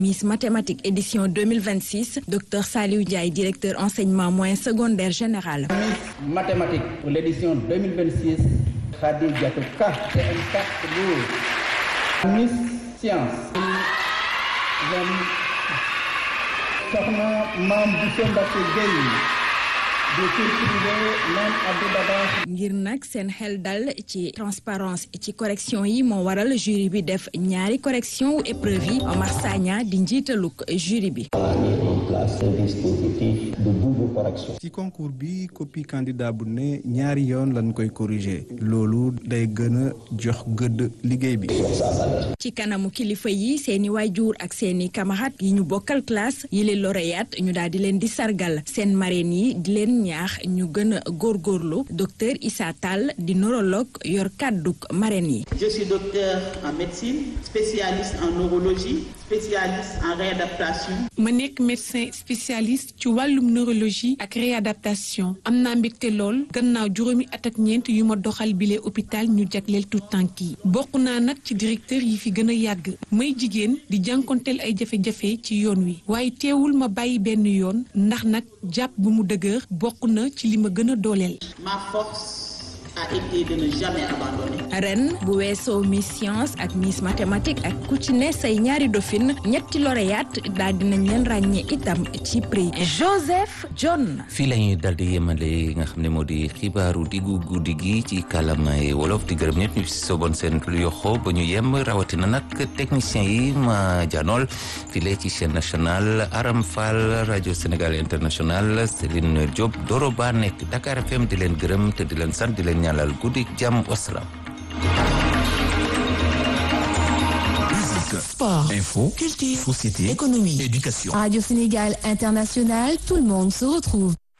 Miss Mathématiques édition 2026 docteur Saliou Ndiaye directeur enseignement moyen secondaire général. Miss Mathématiques pour l'édition 2026 Khady Diatou Ka CM4 Lour. Miss Science. Soxna Mame Bousso Mbacké Gueye. ngir nag seen xel dal ci transparence ci correction yi moo waral jury bi def ñaari correction wu épreuve yi Omar Sagna di njiitaluk jury bi. ci concours bi copie candidat bu ne ñaari yoon lañ koy corriger loolu day gën a jox gëdd liggéey bi. ci kanamu kilifa yi seeni waajur ak seeni camarades yi ñu bokkal classe yi leen lauréat ñu daal di leen di sargal seen marraine yi di leen ñaax ñu gën a góorgóorlu docteur Issa Tall di neurologue yor kàdduk marraine yi. Je suis docteur en médecine spécialiste en neurologie spécialiste en réadaptation. ma nekk médecin spécialiste ci wàllum neurologie ak réadaptation am naa mbégte lool gannaaw juróomi at ak ñeent yu ma doxal bile hôpital ñu jagleel tout tànk yi bokk naa nag ci directeur yi fi gën a yàgg may jigéen di jànkonteel ay jafe-jafe ci yoon wi waaye teewul ma bàyyi benn yoon ndax nag jàpp bu mu dëgër bokk na ci li ma gën a dooleel. Ma force a été de ne jamais abandonner. ren bu weesoo Miss Science ak Miss Mathématiques ak ku ci ne say ñaari dauphine ñetti lauréat daal dinañ leen ràññee itam ci prix Joseph John. fii la ñuy dal di yemale nga xam ne moo di xibaaru diggu guddi gi ci kàllaamay wolof di gërëm ñëpp ñu si soboon seen yoxo ba ñu yem rawatina nag technicien yi ma janool file ci chaîne nationale Aram Fall rajo Sénégal international Céline Diop Doro Ba nekk Dakar FM di leen gërëm te di leen sant di leen ñaanal guddi jàmm wasalaam. Sport, info, culture, société, économie, éducation. Radio Sénégal International, tout le monde se retrouve.